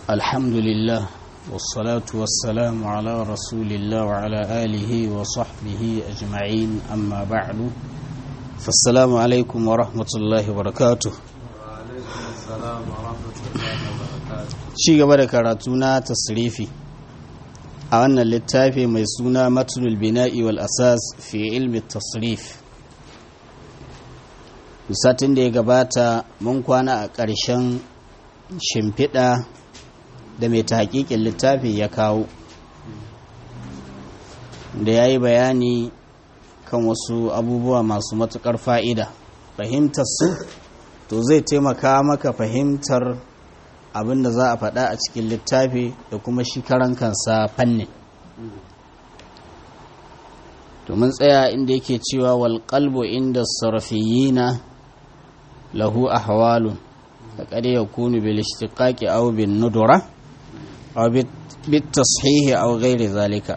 الحمد لله والصلاة والسلام على رسول الله وعلى آله وصحبه أجمعين أما بعد فالسلام عليكم ورحمة الله وبركاته وعليكم السلام ورحمة الله وبركاته ci gaba da karatu na tasrifi a wannan littafi mai suna matulul bina'i wal asas fi ilmi tasrif satin da ya gabata mun kwana a ƙarshen shimfiɗa da mai hakikin littafi ya kawo da ya yi bayani kan wasu abubuwa masu matuƙar fa'ida fahimtar su to zai taimaka maka fahimtar abin da za a faɗa a cikin littafi da kuma shi karan kansa fannin to mun tsaya inda yake cewa wal qalbu inda sarfiyina lahu ahwalun faqad yakunu bil ishtiqaqi aw bin nudura aw bit tashihi aw ghairi zalika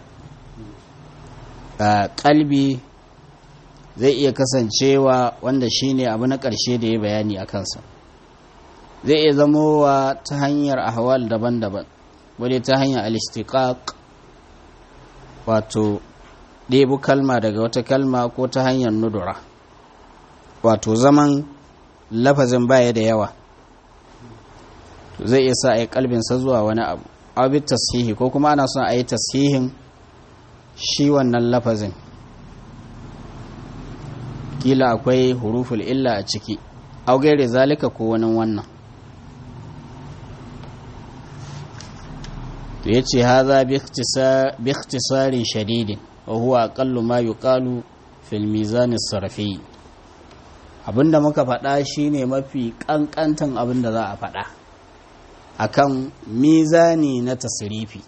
kalbi zai iya kasancewa wanda shine abu na ƙarshe da ya bayani a kansa zai iya zamowa ta hanyar ahwal daban-daban wadda ta hanyar alistiqaq wato ɗebu kalma daga wata kalma ko ta hanyar nudura wato zaman lafazin baya da yawa zai iya sa a yi kalbinsa zuwa wani abu abin tasihi ko kuma ana son a yi tasihin shi wannan lafazin kila akwai huruful illa a ciki augere zalika ko wani wannan to ya ce haza bi ikhtisarin shadidin wa huwa aqallu ma yuqalu fil mizan sarfi abinda muka faɗa shine mafi kankantan abinda za a faɗa akan mizani na tasrifi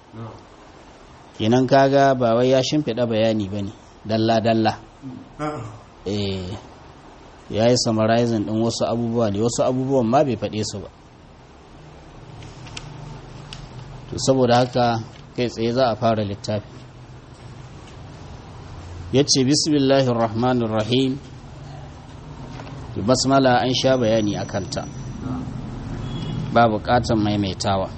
kenan kaga ba wai ya shimfiɗa bayani bane dalla dalla eh ya yi summarizing ɗin wasu abubuwa ne wasu abubuwan ma bai faɗe su ba to saboda haka kai tsaye za a fara littafi ya ce bismillahir rahmanir rahim basmala an sha bayani a kanta ba bukatan maimaitawa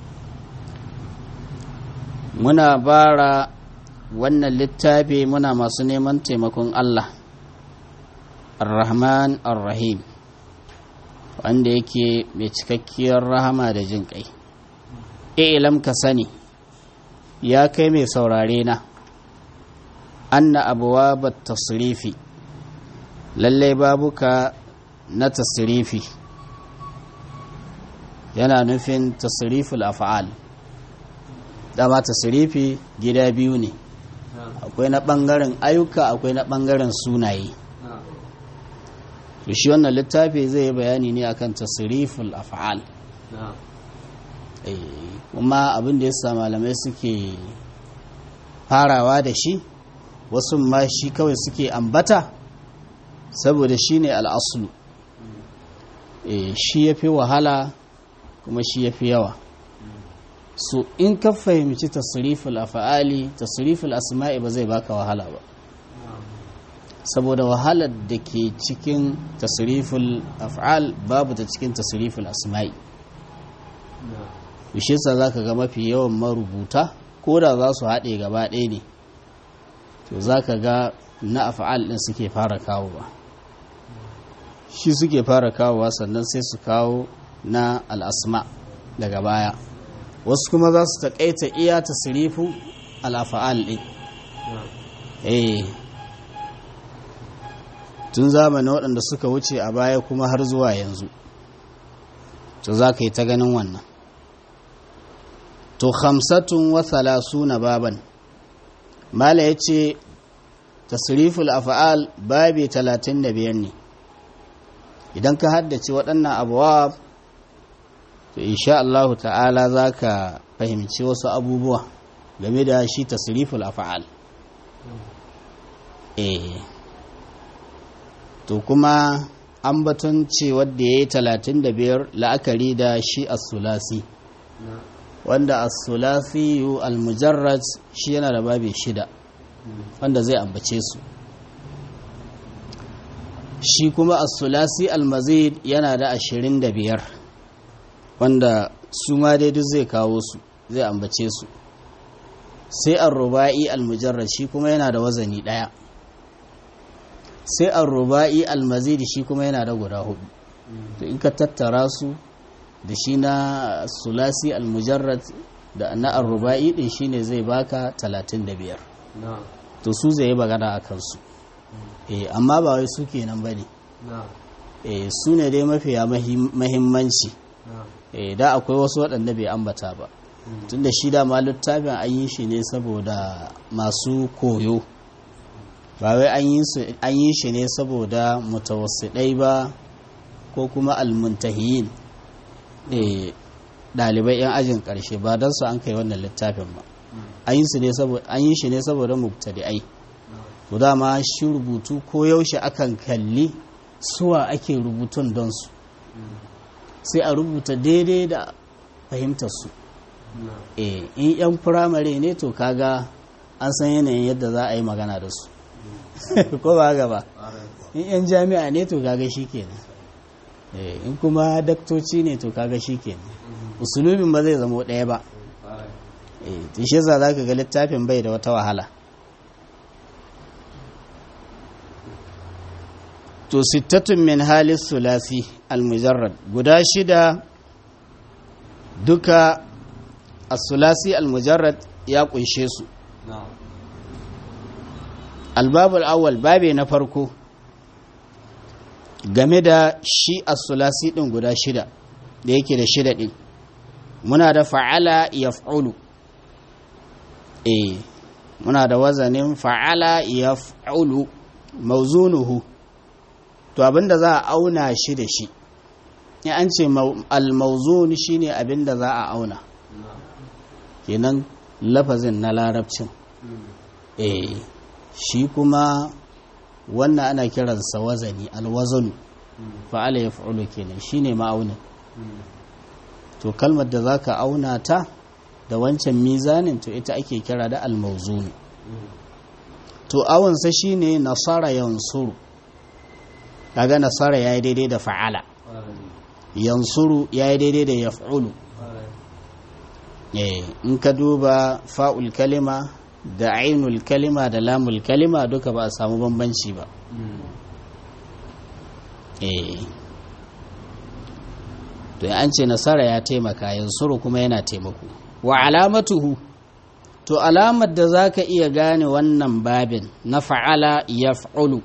muna bara wannan littafi muna masu neman taimakon allah ar-rahman ar-rahim wanda yake mai cikakkiyar rahama da jin kai ilam ka sani ya kai mai saurare na anna abuwa ba tasirifi lalle babuka na tasirifi yana nufin tasiriful af'al dama tasirifi gida biyu ne akwai na ɓangaren ayyuka akwai na ɓangaren sunaye to shi wannan littafi zai yi bayani ne akan tasiriful af'al kuma abin da yasa malamai suke farawa da shi wasu ma shi kawai suke ambata saboda shi ne al'asulu shi ya fi wahala kuma shi ya fi yawa so in ka fahimci tasiriful afa'ali tasiriful asma'i ba zai baka wahala ba saboda wahalar da ke cikin tasiriful af'al babu ta cikin tasiriful asma'i bishe sa za ka ga mafi yawan marubuta ko da za su haɗe gaba ɗaya ne to za ka ga na afa'al ɗin suke fara kawowa shi suke fara kawowa sannan sai su kawo na al'asma daga baya wasu kuma za su taƙaita iya tasirifu al'afa'al ɗin eh tun zamanin waɗanda suka wuce a baya kuma har zuwa yanzu to za ka yi ta ganin wannan to khamsatun wa thalathuna baban mala yace tasriful af'al babi 35 ne idan ka haddace waɗannan abwab to insha Allah ta'ala zaka fahimci wasu abubuwa game da shi tasriful af'al eh to kuma an batun ce wadda yayi 35 la'akari da shi as-sulasi wanda as-sulasiyu al-mujarrad shi yana da babi shida wanda zai ambace su shi kuma as-sulasi al-mazid yana da ashirin da biyar wanda su ma dai duk zai kawo su zai ambace su sai ar-ruba'i al-mujarrad shi kuma yana da wazani daya sai ar-ruba'i al-mazid shi kuma yana da guda hudu to in ka tattara su da shi na sulasi al-mujarrad da na ar-ruba'i din shine zai baka 35 na'am to su zai yi magana a kansu eh amma ba wai su kenan bane na'am eh su ne dai mafiya mahim- mahimmanci na'am eh da akwai wasu waɗanda bai ambata ba tunda shi da ma littafin an yi shi ne saboda masu koyo ba wai an yi su- an yi shi ne saboda mutawassidai ba ko kuma almuntahiyin eh ɗalibai 'yan ajin ƙarshe ba don su an kai wannan littafin ba an yi su ne saboda an yi shi ne saboda mubtadi'ai to dama shi rubutu ko yaushe akan kalli suwa ake rubutun don su sai a rubuta daidai da fahimtar su na'am eh in yan firamare ne to kaga an san yanayin yadda za a yi magana da su ko ba haka ba ƙwarai in yan jami'a ne to kaga shikenan eh in kuma daktoci ne to kaga shikenan usulubin ba zai zama ɗaya ba ƙwarai eh to shi yasa zaka ga littafin bai da wata wahala to sittatun min halis sulasi almujarrad guda shida duka as-sulasi almujarrad ya kunshe su na'am albabul awwal babe na farko game da shi as-sulasi din guda shida da yake da shida din muna da fa'ala yaf'ulu eh muna da wazanin fa'ala yaf'ulu mawzunuhu to abinda za a auna shi da shi in an ce mau- al-mawzun shine abinda za a auna na'am kenan lafazin na larabcin eh shi kuma wannan ana kiransa wazani alwazanu fa'ala yaf'ulu kenan shine ma'aunin to kalmar da zaka auna ta da wancan mizanin to ita ake kira da almawzun to awunsa shine nasara yansuru kaga nasara yayi daidai da fa'ala ƙwarai yansuru yayi daidai da yaf'ulu ƙwarai eh in ka duba fa'ul kalima da ainul kalima da lamul kalima duka ba a samu bambanci ba eh to an ce nasara ya taimaka yansuru kuma yana taimako wa alamatuhu to alamar da zaka iya gane wannan babin na fa'ala yaf'ulu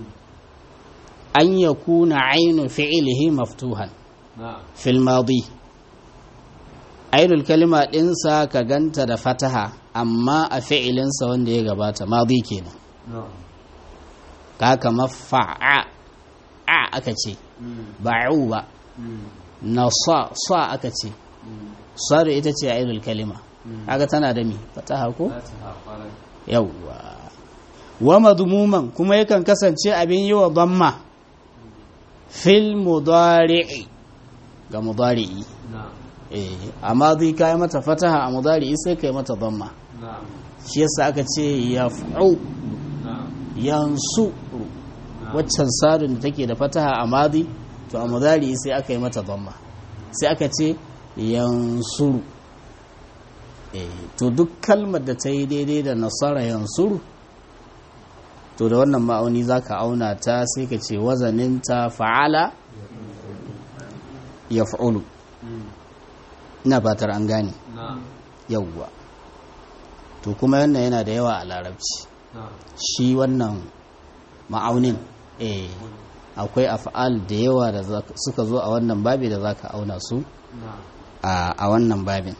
an yakuna ainu fi'lihi maftuhan na'am fil madi ainul kalima ɗinsa ka ganta da fataha amma a fi'ilinsa wanda ya gabata madi kenan na'am ka kama fa'a a aka ce ba'u ba na sa sa aka ce sadu ita ce ainul kalima kaga tana da mi fataha ko za ta ƙwarai yawwa wa madmuman kuma yakan kasance abin yi wa damma fil mudari'i ga mudari'i na'am eh amma zai kai mata fataha a mudari'i sai kai mata damma na'am shi yasa aka ce yaf'u na'am yansu waccan sadun da take da fataha a madi to a mudari'i sai aka yi mata damma sai aka ce yansuru eh to duk kalmar da ta yi daidai da nasara yansuru to da wannan ma'auni zaka auna ta sai ka ce wazaninta fa'ala yaf'ulu ina fatar an gane na'am yawwa to kuma wannan yana da yawa a larabci na'am shi wannan ma'aunin eh akwai af'al da yawa da zaka- suka zo a wannan babi da zaka auna su na'am a a wannan babin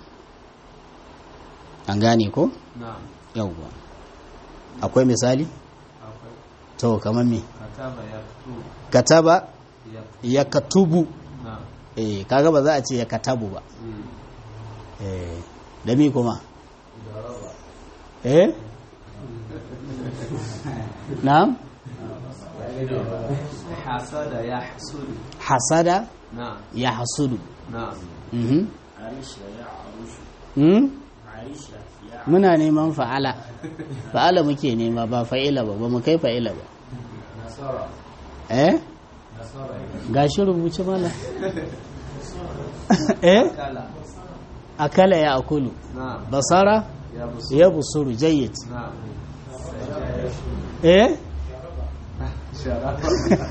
an gane ko na'am yawwa akwai misali akwai to kamar me kataba ya fito kataba ya ya katubu na'am eh kaga ba za a ce ya katabu ba eh da mi kuma eh na'am hasada ya hasudu hasada na'am ya hasudu na'am mhm Hmm? muna neman fa'ala fa'ala muke nema ba fa'ila ba ba mu kai fa'ila ba eh gashi rubuce mana eh kala akala ya akulu na'am basara ya busu ya busuru jayyid na'am eh sharafa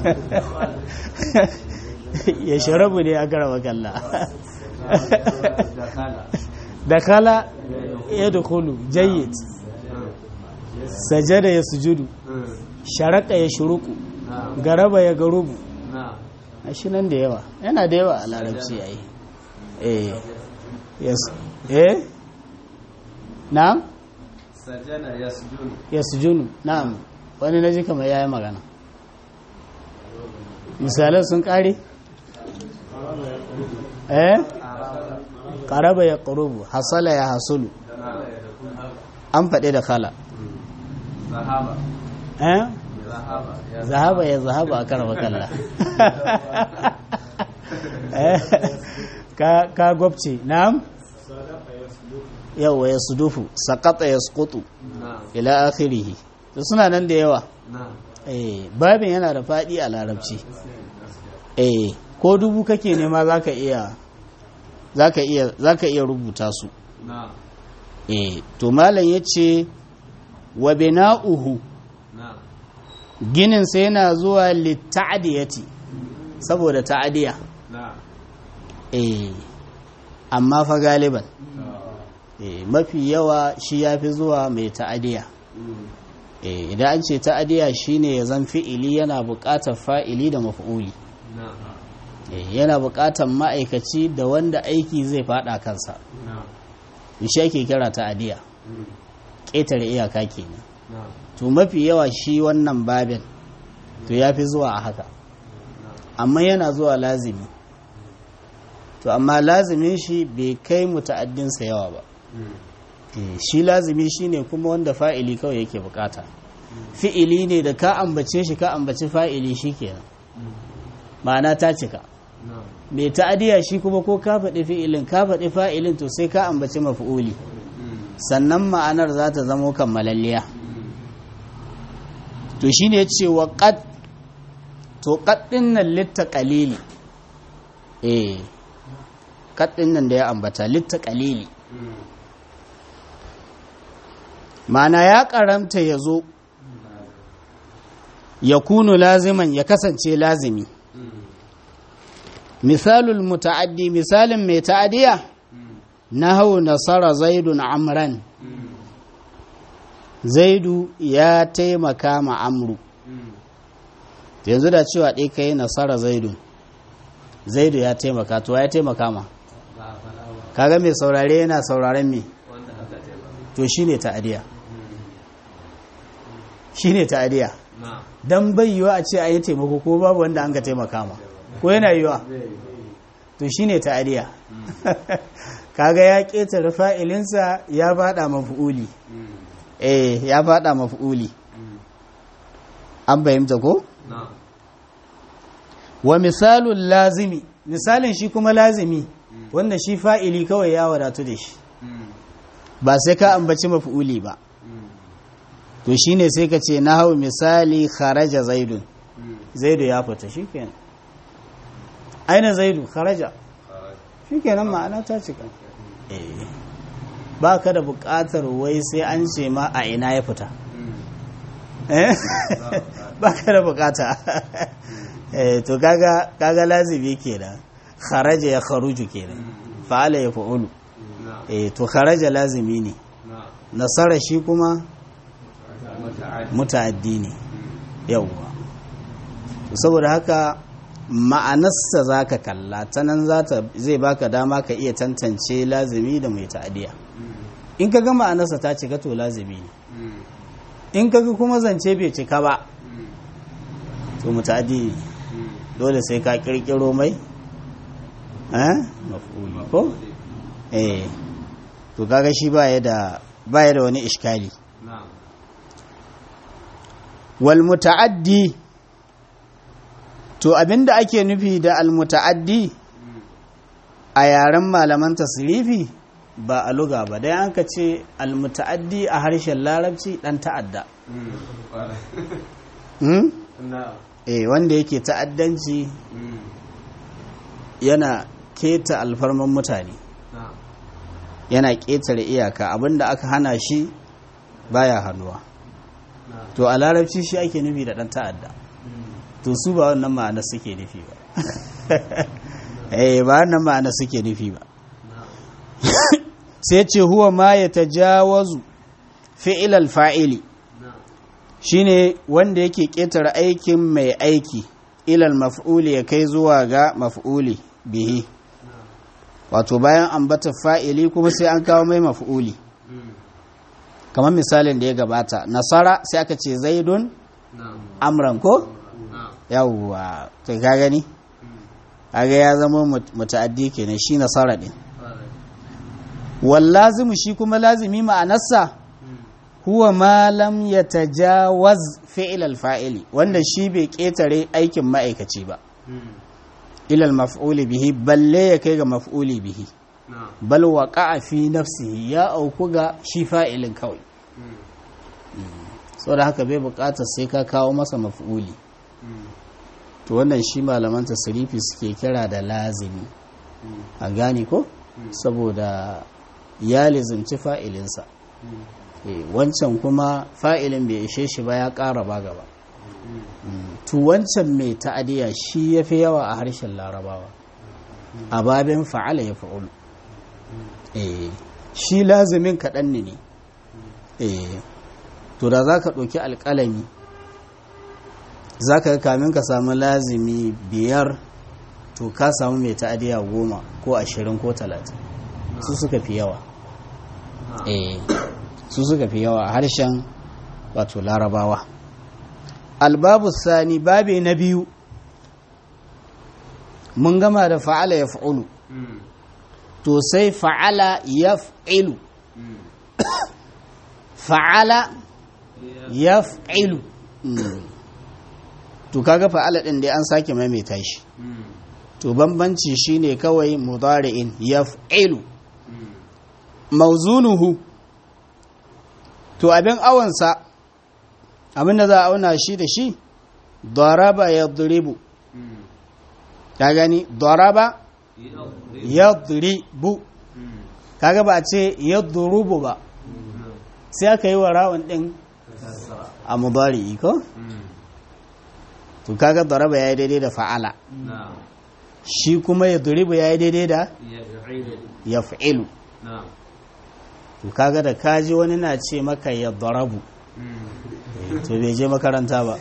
ya sharabu ne a garaba kalla da kala da kala ya dukulu jayyid sajada ya sujudu sharaka ya shuruku na'am garaba ya garubu na'am a shi nan da yawa yana da yawa a larabci a yi eh yes eh na'am sajana yasjudu ya sujunu na'am wani na ji kamar ya yi magana misalan sun kare eh araba karaba ya ƙarubu hasala ya hasulu an faɗi da kala zahaba eh zahaba ya zahaba ya zahaba a karaba kalla Eh, ka ka gwabce na'am yawa ya sudufu sakata ya sukutu na'am ila akhirihi to suna nan da yawa na'am eh babin yana da faɗi a larabci eh ko dubu kake nema zaka iya zaka iya zaka iya rubuta su na'am eh to malam yace wa bina'uhu na'am ginin sa yana zuwa litta'diyati saboda ta'diya na'am eh amma fa galiban eh mafi yawa shi yafi zuwa mai ta'diya eh idan an ce ta'diya shine ya zan fi'ili yana buƙatar fa'ili da maf'uli na'am eh yana buƙatar ma'aikaci da wanda aiki zai fada kansa na'am shi ake kira ta'diya ƙetare iyaka kenan na'am to mafi yawa shi wannan babin to ya fi zuwa a haka amma yana zuwa lazimi to amma lazimin shi bai kai muta'addinsa yawa ba Eh, shi lazimi shine kuma wanda fa'ili kawai yake bukata fi'ili ne da ka ambace shi ka ambaci fa'ili shi kenan ma'ana ta cika na'am mai ta'adiya shi kuma ko ka faɗi fi'ilin ka faɗi fa'ilin to sai ka ambaci mafi'uli sannan ma'anar za ta zamo kammalalliya to shi ne ce wa ƙad to ƙaddin nan litta ƙalili eh ƙaddin nan da ya ambata litta ƙalili mana ya ƙaramta ya zo ya kunu laziman ya kasance lazimi misalul muta'addi misalin mai ta'adiya na hau nasara zaidun amran zaidu ya taimaka ma amru yanzu da cewa ɗai ka yi nasara zaidu zaidu ya taimaka to ya taimaka ma ba a faɗa ba kaga mai saurare yana sauraren me wanda aka taimaka to shine ta'adiya shine ta'adiya na'am dan bai yiwa a ce a yi taimako ko babu wanda an ka taimaka ma ko yana yiwa to shine ta'adiya kaga ya ƙetare fa'ilinsa ya faɗa mafi'uli eh ya faɗa mafi'uli an fahimta ko na'am wa misalun lazimi misalin shi kuma lazimi wanda shi fa'ili kawai ya wadatu da shi ba sai ka ambaci mafi'uli ba to shine sai ka ce na hau misali kharaja zaidun zaidu ya fita shikenan aina zaidu kharaja shikenan ma'ana ta cika eh ba ka da buƙatar wai sai an ce ma a ina ya fita eh ba ka da buƙata eh to kaga kaga lazimi kenan kharaja ya kharuju kenan fa'ala ya fa'ulu na'am eh to kharaja lazimi ne na'am nasara shi kuma muta'addi muta'addi ne yawwa saboda haka ma'anarsa za ka kalla ta nan zai baka dama ka iya tantance lazimi da mai ta'adiya in ka ga ma'anarsa ta cika to lazimi ne in ka ga kuma zance bai cika ba to muta'addi ne dole sai ka kirkiro mai eh maf'uli ko eh to kaga shi baya da baya da wani iskali na'am wal muta'addi to abinda ake nufi da al muta'addi a yaren malaman tasrifi ba a luga ba dai an ka ce al muta'addi a harshen larabci dan ta'adda hmm? na'am eh wanda yake ta'addanci yana keta alfarman mutane na'am yana ƙetare iyaka abinda aka hana shi baya hannuwa na'am to a larabci shi ake nufi da ɗan ta'adda to su ba wannan ma'ana suke nufi ba eh ba wannan ma'ana suke nufi ba na'am sai ce huwa ma ya tajawazu fi'ilal fa'ili na'am shine wanda yake ƙetare aikin mai aiki ilal maf'uli ya kai zuwa ga maf'uli bihi wato bayan ambata fa'ili kuma sai an kawo mai maf'uli Mm. kamar misalin da ya gabata nasara sai aka ce zaidun na'am amran ko na'am yawwa to ka gani Mm. kaga ya zama mut- muta'addi kenan shi nasara din Alright. wal lazimu shi kuma lazimi ma'anarsa Mm. huwa ma lam yatajawaz fi'l al fa'ili wanda shi bai ketare aikin ma'aikaci ba Mm. ila al maf'uli bihi balle ya kai ga maf'uli bihi na'am bal waqa'a fi nafsihi ya auku ga shi fa'ilin kawai Mm. saboda haka bai bukatar sai ka kawo masa maf'uli Mm. to wannan shi malaman tasrifi suke kira da lazimi Mm. a gane ko Mm. saboda ya lizimci fa'ilinsa Mm. Eh, wancan kuma fa'ilin bai ishe shi ba ya ƙara ba gaba Mm. Mm, to wancan mai ta'adiya shi ya fi yawa a harshen larabawa a babin fa'ala ya fa'ulu Eh, shi lazimin kaɗan ne ne Eh, to da za ka ɗauki alƙalami za ka ga kamin ka samu lazimi biyar to ka samu mai ta'adiya goma ko ashirin ko talatin su suka fi yawa na'am eh su suka fi yawa a harshen wato larabawa albabu sani babe na biyu mun gama da fa'ala ya fa'ulu Mm. to sai fa'ala ya fa'ilu Mm. fa'ala Yeah. ya fa'ilu to kaga fa'ala ɗin dai an sake maimaita shi Mm. to bambanci shine kawai mudari'in ya fa'ilu Mm. mauzunuhu to abin awansa abin da za a auna shi da shi daraba ya duribu Mm. ka gani daraba Yeah. ya duribu Mm. kaga ba a ce ya durubu ba Mm. sai aka yi wa rawan din Kasra. a mudari ko Mm. to kaga daraba ya yi daidai da fa'ala na'am shi kuma ya duribu ya yi daidai da yaf'ilu ya fa'ilu na'am to kaga da kaji wani na ce maka ya darabu Mm. to bai je makaranta ba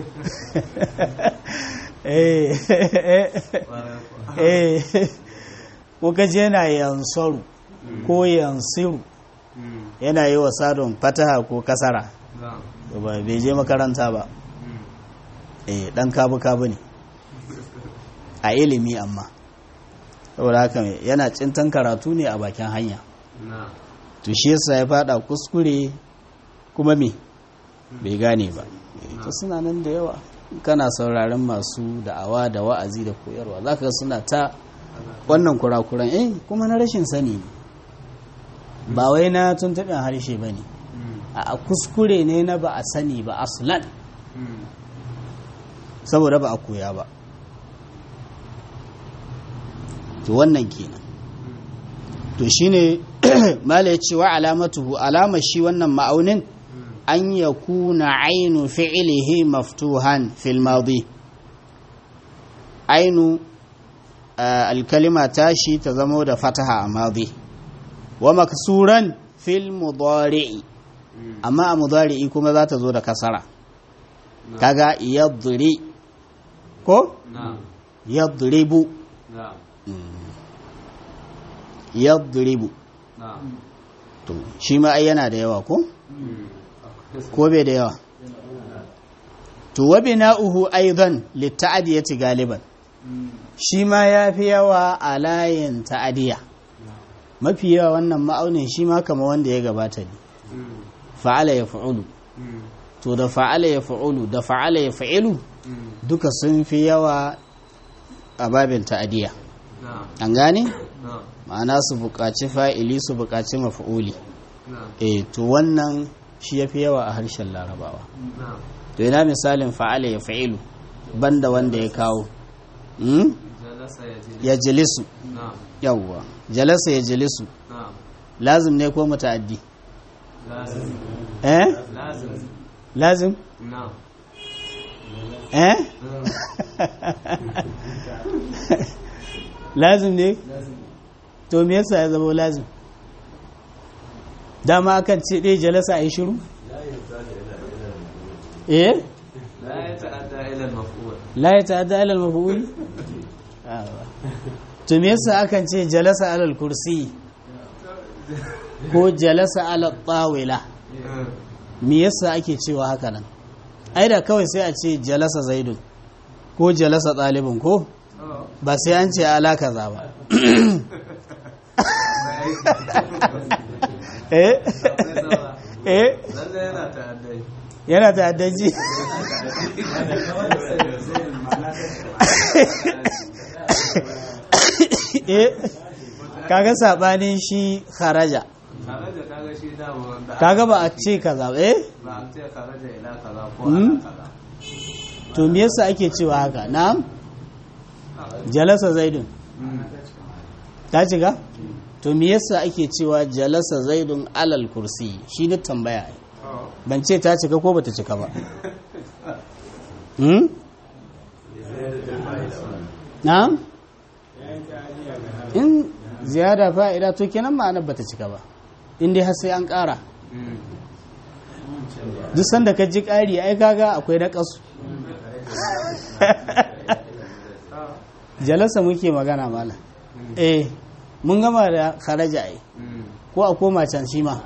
eh Ƙwarai kuwa. eh ko kaje yana yansaru ko yansiru Mm. yana yi wa sadon fataha ko kasara na'am to ba bai je makaranta ba Mm. eh dan kabu kabu ne a ilimi amma saboda haka yana cintan karatu ne a bakin hanya na'am to shi yasa ya fada kuskure kuma me bai gane ba Eh, to suna nan da yawa kana sauraron masu da'awa da wa'azi da koyarwa zaka ga suna ta wannan kurakuran eh kuma na rashin sani ne ba wai na tuntuɓin harshe ba ne Mm. a kuskure ne na ba a sani ba aslan Mm. saboda ba a koya ba to wannan kenan to shine mala ya ce wa alamatuhu alamar shi wannan ma'aunin Mm. an ya kuna ainu fi'ilihi maftuhan fil madi ainu ah, alkalima tashi ta zamo da fataha a madi wa maksuran fil mudari'i Mm. amma a mudari'i kuma za ta zo da kasara na'am kaga yadri ko na'am yadribu na'am yadribu na'am to shi ma ai yana da yawa ko Mm. Akwai ko bai da yawa to wa bina'uhu aidan litta'diyati galiban Mm. shi ma yafi yawa a layin ta'adiya mafi yawa wannan ma'aunin shi ma kama wanda ya gabata ne Mm. fa'ala ya fa'ulu Mm. to da fa'ala ya fa'ulu da fa'ala ya fa'ilu Mm. duka sun fi yawa a babin ta'adiya na'am an gane na'am ma'ana su buƙaci fa'ili su buƙaci mafa'uli na'am eh to wannan shi ya fi yawa a harshen larabawa na'am to ina misalin fa'ala ya fa'ilu banda wanda ya kawo hmm? jalasa jalasa ya ji ya jilisu na'am yawwa jalasa ya jilisu na'am lazim ne ko muta'addi lazim eh lazim lazim na'am eh lazim ne to me yasa ya zama lazim dama akan ce ɗaya jalasa a yi shiru eh la ya ta'adda ila al-maf'ul la ya ta'adda alal mafi'ul to me yasa akan ce jalasa alal kursi ko jalasa alal tawila me yasa ake cewa haka nan ai da kawai sai a ce jalasa zaidun ko jalasa ɗalibin ko ba sai an ce ala kaza ba eh eh lalle yana ta'addai yana ta'addanci eh kaga sabanin shi kharaja kharaja kaga shi dama wanda kaga ba a ce kaza ba eh ba a ce kharaja ila kaza ko Hmm? ala kaza to me yasa ake cewa haka na'am jalasa zaidun Hmm. ta cika to me yasa ake cewa jalasa zaidun alal kursi shi ne tambaya ai. Oh. ban ce ta cika ko bata cika ba hmm? na'am in ziyada fa'ida to kenan ma'anar bata cika ba in dai har sai an ƙara Hmm. duk sanda ka ji ƙari ai kaga akwai na ƙasu jalasa muke magana mala eh mun gama da kharaja ai Hmm. ko a koma can shi ma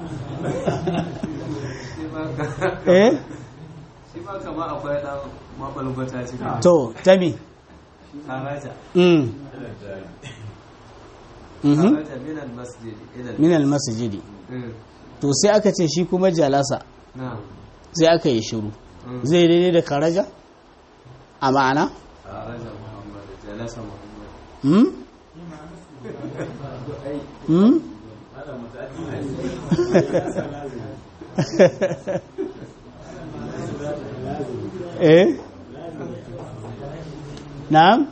Shi ma ka- eh shi ma kama akwai dan mabalbata cikin to tami kharaja mm mhm kharaja min al-masjid ila al- min almasjidi Hmm. to sai aka ce shi kuma jalasa na'am sai aka yi shiru Hmm. zai daidai da kharaja a ma'ana kharaja muhammad jalasa muhammad hmm hmm eh na'am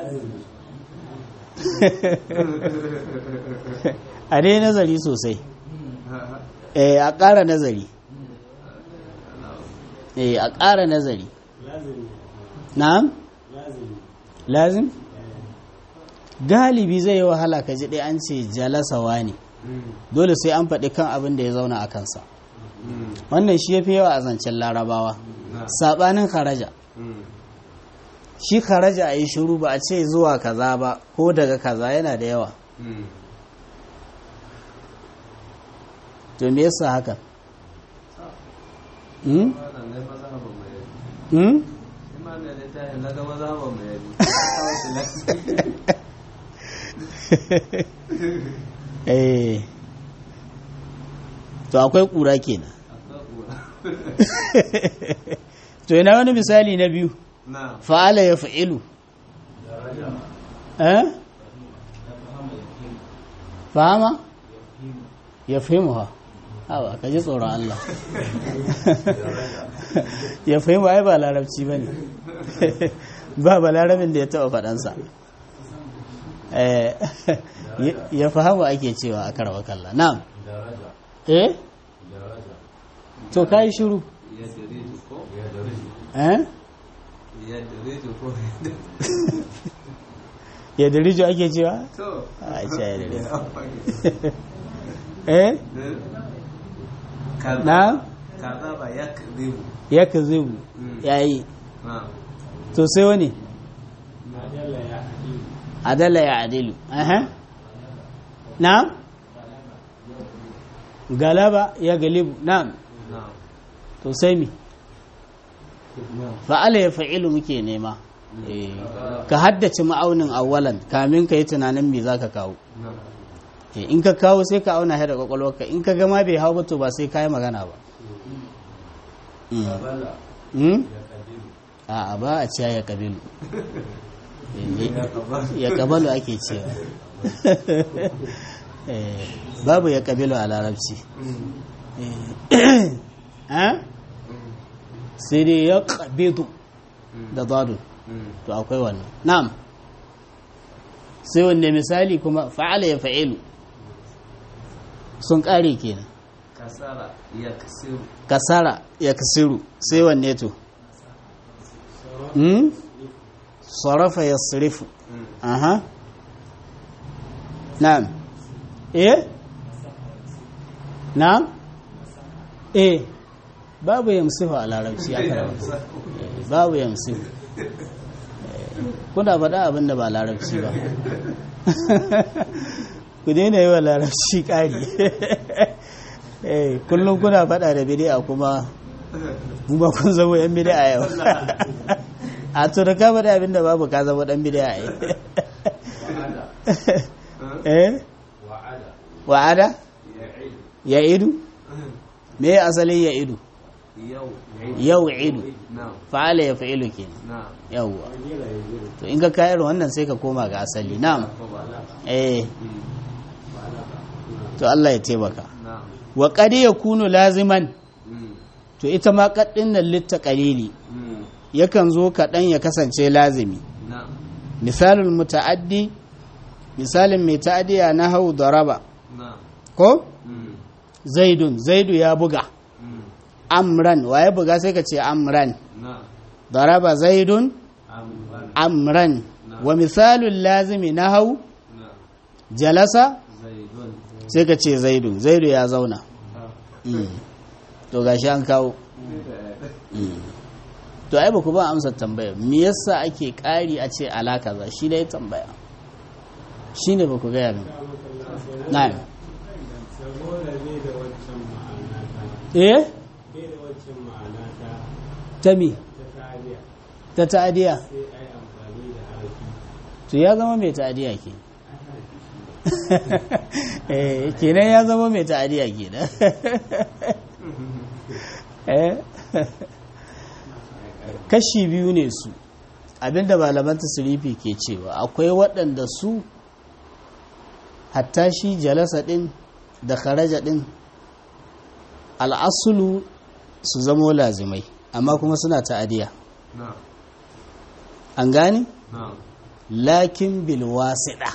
a dai nazari sosai eh a ƙara nazari eh a ƙara nazari na'am lazim galibi zai yi wahala ka ji ɗaya an ce jalasawa ne Hmm. dole sai an faɗi kan abin da ya zauna a kansa Hmm. wannan shi ya fi yawa a zancen larabawa na'am saɓanin kharaja Hmm. shi kharaja a yi shiru ba a ce zuwa kaza ba ko daga kaza yana da yawa Hmm. to me yasa haka hmm? Wannan dai mazhabin mai yabi. hmm? Shi ma mai littafin na ga mazhabin mai yabi. Kawo shi lafiya. eh to akwai ƙura kenan Akwai ƙura. to ina wani misali na biyu Na'am. fa'ala ya fa'ilu eh fahama ya fahimu ha hawa ka ji tsoron Allah ya fahimu ai ba larabci ba ne ba ba larabin da ya taɓa faɗansa Eh, ya- ya fahamu ake cewa a karawa kalla na'am eh to ka yi shiru Yadridu ko? eh Yadridu ko? ya dirijo ake cewa To. a ce ya dirijo Ya fage. eh Kaza. na Kaza ba ya kadibu. ya ka zubu Mm. ya yi Na'am. to sai wani adala ya adilu aha na galaba ya galibu na Na'am. to sai mi fa'ala ya fa'ilu muke nema Eh, ka haddace ma'aunin awwalan kamin ka yi tunanin me za ka kawo Na'am. Eh, in ka kawo sai ka auna shi da kwakwalwarka in ka gama bai hau ba to ba sai ka yi magana ba Mm. Mm? a ba a ciya ya kabilu Eh, ya kabalu ake cewa Eh, babu ya kabilu a larabci Mm. Eh, ha? Mm. sai dai ya kabidu Mm. da zadu Mm. to akwai wannan na'am sai wanne misali kuma fa'ala ya fa'ilu sun ƙare kenan kasara ya kasiru kasara ya kasiru sai wanne to hmm? sarafa ya sirifu aha na'am eh na'am eh babu yamsifu a larabci ya karanta babu yamsifu kuna faɗa abin da ba larabci ba ku daina yi wa larabci ƙari kullum kuna faɗa da bidi'a kuma kuma kun zama yan bidi'a yau a to da ka faɗa abin da babu ka zama ɗan bidi'a yi eh wa'ada ya idu me asalin ya idu yau yau idu na fa'ala ya fa'ilu kenan na yawwa to in ka kayar wannan sai ka koma ga asali na'am eh to Allah ya taimaka na wa qad yakunu laziman mm, to ita ma qaddin nan litta qalili mm, yakan zo kaɗan ya kasance lazimi na misalul muta'addi misalin mai ta'addiya na hau daraba na ko mm, zaidun zaidu ya buga mm, amran waye buga sai ka ce amran na daraba zaidun amban amran wa misalul lazimi na hau na jalasa zaidun sai ka ce zaidun zaidu ya zauna ha Mm. to gashi an kawo Mm. to ai ba ku ba amsar tambaya me yasa ake ƙari a ce alaka za shi dai tambaya shi ne ba ku gaya min na'am saboda bai da waccan ma'ana ta eh bai da waccan ma'ana ta ta mi ta kariya ta ta'adiya sai a yi amfani da harafi to ya zama mai ta'adiya ke eh kenan ya zama mai ta'adiya kenan eh kashi biyu ne su abinda malaman tasirifi ke cewa akwai waɗanda su hatta shi jalasa ɗin da kharaja ɗin al'asulu su zamo lazimai amma kuma suna ta'adiya na an gane na lakin bilwasiɗa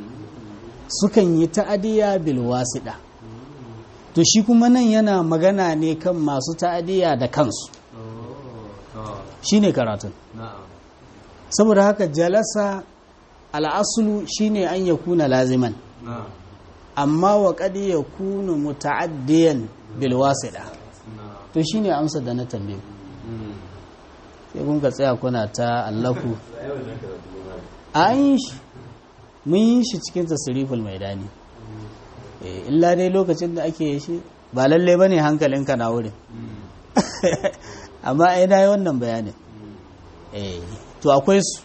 sukan yi ta'adiya bilwasiɗa to shi kuma nan yana magana ne kan masu ta'adiya da kansu oh to shine karatun na saboda haka jalasa al'asulu shine an ya kuna laziman na amma wa kadi ya kuna muta'addiyan bilwasiɗa na to shine amsa da na tambaye ku. mm, sai kun ka tsaya kuna ta allaku a yi shi mun yi shi cikin tasiriful maidani Eh, illa dai lokacin da ake shi ba lalle ba ne hankalinka na wurin mm, amma ai na yi wannan bayanin mm, Eh, to akwai su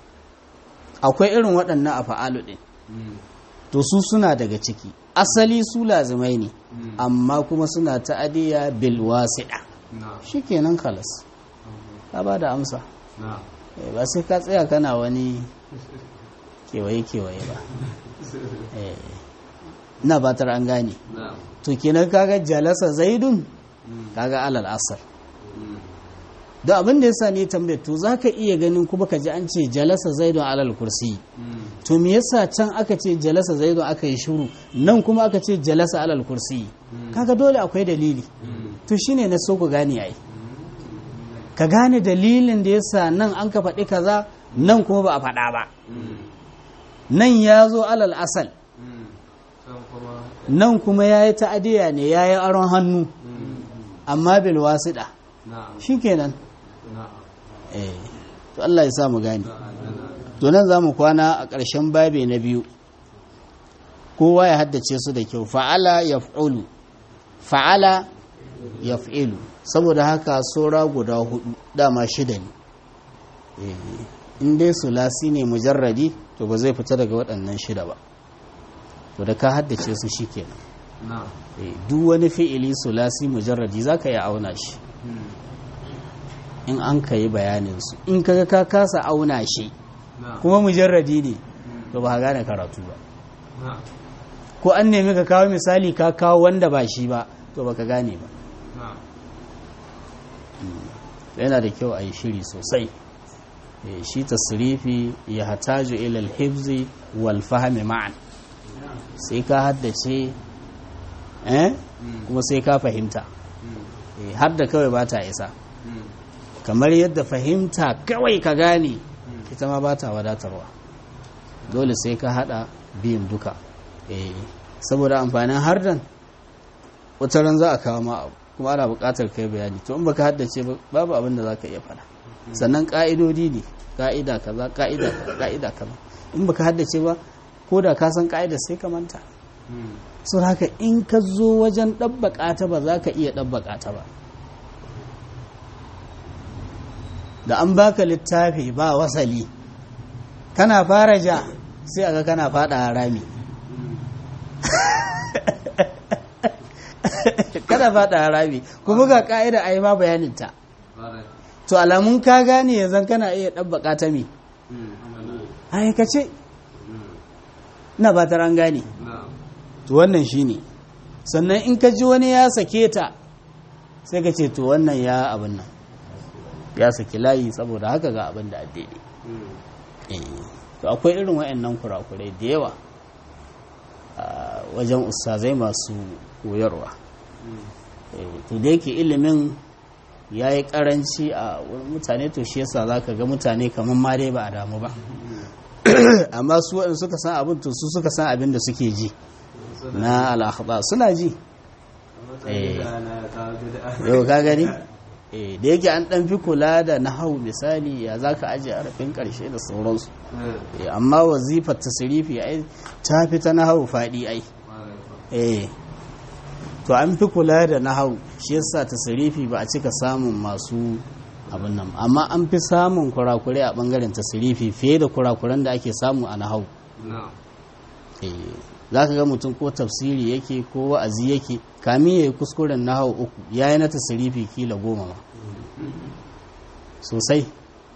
akwai irin waɗannan a fa'alu ɗin mm, to su suna daga ciki asali su lazimai ne mm, amma kuma suna ta'adiyya bil wasiɗa na shikenan kalas ka ba da amsa na Eh, ba sai ka tsaya kana wani kewaye-kewaye ba Eh, ina batar an gane na to kenan kaga jalasa zaidun mm, kaga alal asar mm, don abin da yasa ne tambayar to zaka iya ganin kuma ka ji an ce jalasa zaidun alal kursi mm, to me yasa can aka ce jalasa zaidun aka yi shiru nan kuma aka ce jalasa alal kursi Mm. kaga dole akwai dalili mm, to shine na so ku gane ai ka gane dalilin da yasa nan an ka faɗi kaza nan kuma ba a faɗa ba mm, nan ya zo alal asal mm, can kuma nan kuma ya yi ta'adiyya ne ya yi aron hannu mm, amma bil wasiɗa na shi kenan na eh to Allah ya sa mu gane na na to nan za mu kwana a ƙarshen babe na biyu kowa ya haddace su da kyau fa'ala yaf'ulu fa'ala yaf'ilu saboda haka sora guda hudu dama shida ne Eh, in dai sulasi ne mujarradi to ba zai fita daga waɗannan shida ba to da ka haddace su shikenan na Eh, duk wani fi'ili sulasi mujarradi za ka yi auna shi mm, in an ka yi bayaninsu in kaga ka kasa auna shi na kuma mujarradi ne to ba ka gane karatu ba na ko an nemi ka kawo misali ka kawo wanda ba shi ba to baka gane ba na yana da kyau a yi shiri sosai Eh, shi tasrifi ya hataju ila al-hifzi wal fahmi ma'an sai ka haddace eh kuma sai ka fahimta Eh, har da kawai ba ta isa kamar yadda fahimta kawai ka gane ita ma ba ta wadatarwa dole sai ka hada biyun duka Eh, saboda amfanin hardan wataran za a kawo ma abu kuma ana buƙatar kai bayani to in baka haddace ba babu abin da za ka iya faɗa sannan ƙa'idodi ne ƙa'ida kaza ƙa'ida kaza ƙa'ida kaza in baka haddace ba ko da ka san ƙa'ida sai ka manta so haka in ka zo wajen ɗabbaƙa ta ba za ka iya ɗabbaƙa ta ba da an baka littafi ba wasali kana fara ja sai aga kana fada rami kana fada rami kuma ga ka'ida a yi ma bayaninta to alamun ka gane yanzu kana iya ɗabbaka ta me aikace na ba ta an gane to wannan shine sannan in ka ji wani ya sake ta sai ka ce to wannan ya abin nan ya saki layi saboda haka ga abin da addini to akwai irin waɗannan kurakurai da yawa a wajen ustazai masu koyarwa to da yake ilimin ya yi karanci a wurin mutane to shi yasa za ka ga mutane kamar ma dai ba a damu ba amma su waɗanda suka san abin to su suka san abin da suke ji na al'akhba suna ji yau ka gani da yake an ɗan fi kula da nahau misali ya za ka ajiye harafin ƙarshe da sauransu amma wazifar tasirifi ai ta fi ta nahau faɗi ai to an fi kula da nahau shi yasa tasirifi ba a cika samun masu abin nan amma an fi samun kurakurai a ɓangaren tasirifi fiye da kurakuran da ake samu a nahau za ka ga mutum ko tafsiri yake ko wa'azi yake kamin ya yi kuskuren nahau uku ya yi na tasirifi kila goma ma sosai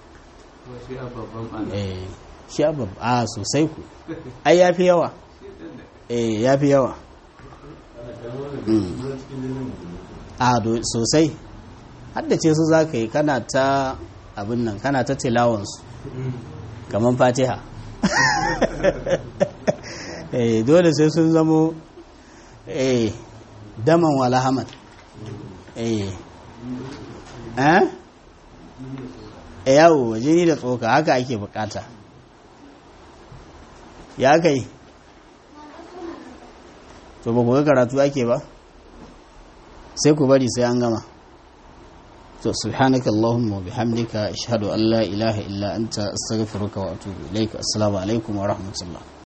shi a babban a sosai ku ai ya fi yawa eh ya fi yawa a sosai haddace su za ka yi kana ta abin nan kana ta tilawansu kamar fatiha eh dole sai sun zamo eh daman wala hamad eh eh yawo jini da tsoka haka ake bukata ya kai to ba ku ga karatu ake ba sai ku bari sai an gama to subhanaka allahumma wa bihamdika ashhadu an la ilaha illa anta astaghfiruka wa atubu ilaik assalamu alaikum wa rahmatullah